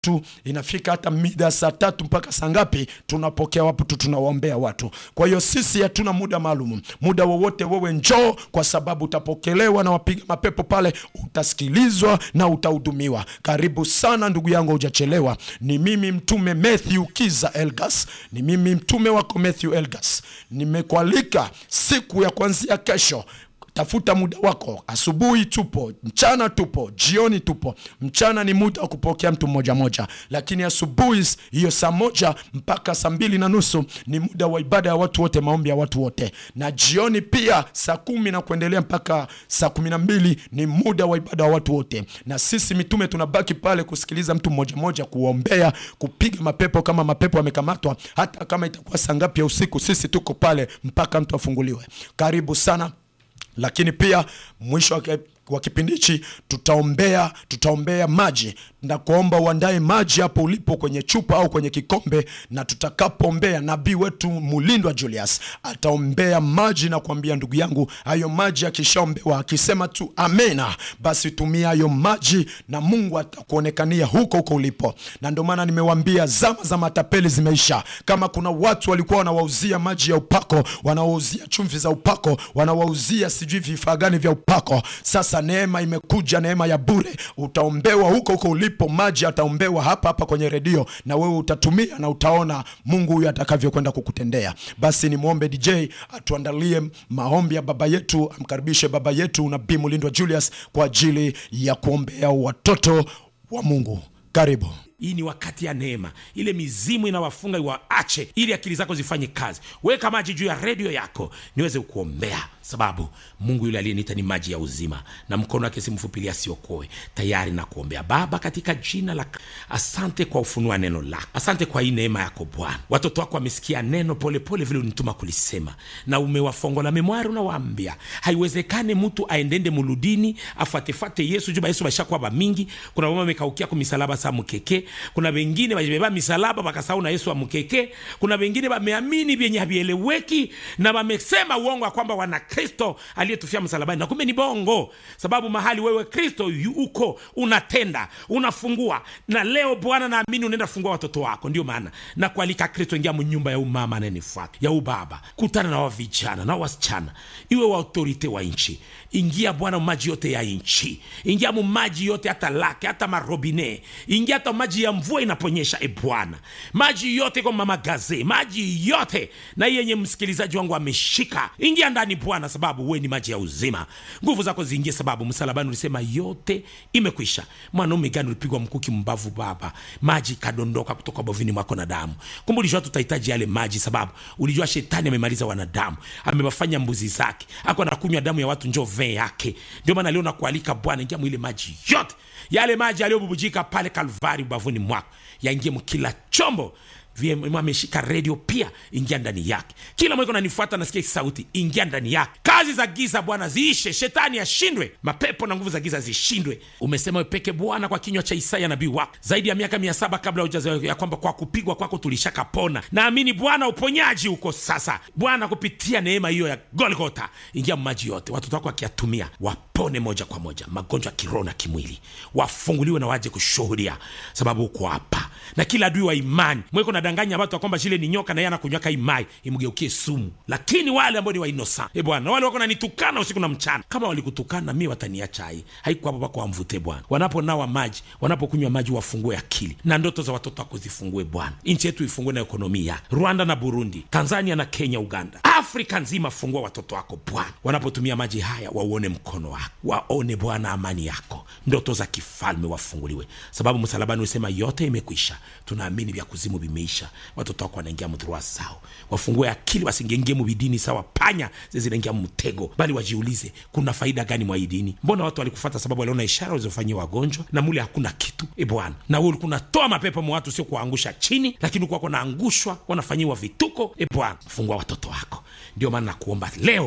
tu inafika hata mida saa tatu mpaka saa ngapi, tunapokea watu, tunawaombea watu. Kwa hiyo sisi hatuna muda maalum, muda wowote wewe njoo, kwa sababu utapokelewa na wapiga mapepo pale, utasikilizwa na utahudumiwa. Karibu sana ndugu yangu, hujachelewa. Ni mimi mtume Matthew Kiza Elgas, ni mimi mtume wako Matthew Elgas. Nimekualika siku ya kuanzia kesho Tafuta muda wako. Asubuhi tupo, mchana tupo, jioni tupo. Mchana ni muda wa kupokea mtu mmoja moja, lakini asubuhi hiyo saa moja mpaka saa mbili na nusu ni muda wa ibada ya watu wote, maombi ya watu wote, na jioni pia saa kumi na kuendelea mpaka saa kumi na mbili ni muda wa ibada wa watu wote, na sisi mitume tunabaki pale kusikiliza mtu mmoja moja, kuombea, kupiga mapepo kama mapepo yamekamatwa, hata kama itakuwa saa ngapi ya usiku, sisi tuko pale mpaka mtu afunguliwe. Karibu sana lakini pia mwisho wa kipindi hichi tutaombea tutaombea maji na kuomba uandae maji hapo ulipo kwenye chupa au kwenye kikombe, na tutakapoombea nabii wetu Mulindwa Julius ataombea maji na kuambia ndugu yangu, hayo maji akishaombewa akisema tu amena, basi tumia hayo maji na Mungu atakuonekania huko huko ulipo. Na ndio maana nimewambia zama za matapeli zimeisha. Kama kuna watu walikuwa wanawauzia maji ya upako, wanawauzia chumvi za upako, wanawauzia sijui vifaa gani vya upako, sasa neema imekuja, neema ya bure. Utaombewa huko huko ulipo, maji ataombewa hapa hapa kwenye redio, na wewe utatumia na utaona Mungu huyu atakavyokwenda kukutendea. Basi nimwombe DJ atuandalie maombi ya baba yetu, amkaribishe baba yetu Nabii Mulindwa Julius kwa ajili ya kuombea watoto wa Mungu. Karibu. Hii ni wakati ya neema, ile mizimu inawafunga iwaache, ili akili zako zifanye kazi. Weka maji juu ya redio yako niweze kuombea, sababu Mungu yule aliyeniita ni maji ya uzima, na mkono wake si mfupi asiokoe. Tayari na kuombea. Baba, katika jina la asante kwa ufunua neno lako, asante kwa hii neema yako Bwana. Watoto wako wamesikia neno polepole vile unituma kulisema, na umewafongola memwari, unawaambia haiwezekane mtu aendende muludini afuatefate Yesu juba Yesu bashakuwa bamingi. Kuna mama amekaukia kumisalaba sa mkeke kuna wengine bajibeba misalaba bakasahau na Yesu amkeke. Kuna wengine bameamini vyenye havieleweki na wamesema uongo wa kwamba wana Kristo aliyetufia msalabani, na kumbe ni bongo, sababu mahali wewe Kristo uko unatenda, unafungua. Na leo Bwana, naamini unaenda fungua watoto wako. Ndio maana na kualika Kristo, ingia mnyumba ya umama anayenifuata ya ubaba, kutana na wavijana na wasichana, iwe wa autorite wa nchi. Ingia Bwana maji yote ya nchi, ingia mu maji yote, hata lake hata marobine, ingia hata maji ya mvua inaponyesha. E Bwana, maji yote kwa mama gaze, maji yote na yenye msikilizaji wangu ameshika, ingia ndani Bwana, sababu we ni maji ya uzima. Nguvu zako ziingie, sababu msalabani ulisema yote imekwisha. Mwanaume gani ulipigwa mkuki mbavu, Baba, maji kadondoka kutoka bovini mwako na damu. Kumbe ulijua tutahitaji yale maji, sababu ulijua shetani amemaliza wanadamu, amewafanya mbuzi zake, ako anakunywa damu ya watu, njo vee yake. Ndio maana leo nakualika Bwana, ingia mwile maji yote yale maji yaliyobubujika pale Kalvari ubavuni mwako yaingie mkila chombo ameshika redio pia, ingia ndani yake. Kila mweko nanifuata, nasikia sauti, ingia ndani yake. Kazi za giza Bwana ziishe, shetani ashindwe, mapepo na nguvu za giza zishindwe. Umesema wepeke Bwana kwa kinywa cha Isaya nabii wako zaidi ya miaka mia saba kabla hujazaliwa, ya kwamba kwa kupigwa kwako tulishakapona. Naamini Bwana uponyaji uko sasa. Bwana, kupitia neema hiyo ya Golgota, ingia maji yote, watoto wako wakiyatumia wapone moja kwa moja, magonjwa ya kiroho na kimwili, wafunguliwe na waje kushuhudia, sababu uko hapa na kila adui wa imani mweko nadanganya watu kwamba shile ni nyoka na yeye anakunywaka imai imgeukie sumu. Lakini wale ambao ni wa inosa e Bwana, wale wako nanitukana usiku na mchana, kama walikutukana mimi wataniacha hai haiko hapo pako wamvute Bwana. Wanaponawa maji, wanapokunywa maji, wafungue akili na ndoto za watoto wako zifungue Bwana. Nchi yetu ifungue na ekonomia, Rwanda na Burundi, Tanzania na Kenya, Uganda, Afrika nzima, fungua watoto wako Bwana. Wanapotumia maji haya, wauone mkono wako, waone Bwana amani yako, ndoto za kifalme wafunguliwe, sababu msalabani usema yote imekwisha. Tunaamini vya kuzimu vimeisha, watoto wako wanaingia mdhurua sao, wafungue akili, wasingengie mubidini sawa panya zezinaingia mtego, bali wajiulize kuna faida gani mwa hii dini? Mbona watu walikufata sababu waliona ishara walizofanyia wagonjwa na mule hakuna kitu e Bwana. Na wewe ulikuwa unatoa mapepo mwa watu, sio kuwaangusha chini, lakini ulikuwa wanaangushwa, wanafanyiwa vituko. E Bwana, fungua watoto wako. Ndio maana nakuomba leo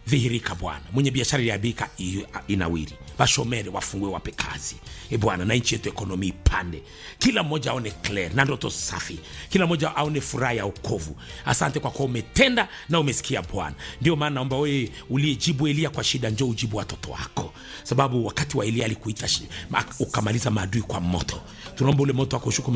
dhihirika bwana mwenye biashara iliabika inawiri bashomere wafungue wape kazi e bwana na nchi yetu ekonomi ipande kila mmoja aone clear na ndoto safi kila mmoja aone furaha ya okovu asante kwa kuwa umetenda na umesikia bwana ndio maana naomba wewe uliyejibu elia kwa shida njo ujibu watoto wako sababu wakati wa elia alikuita shi- ma- ukamaliza maadui kwa moto tunaomba ule moto wako ushuku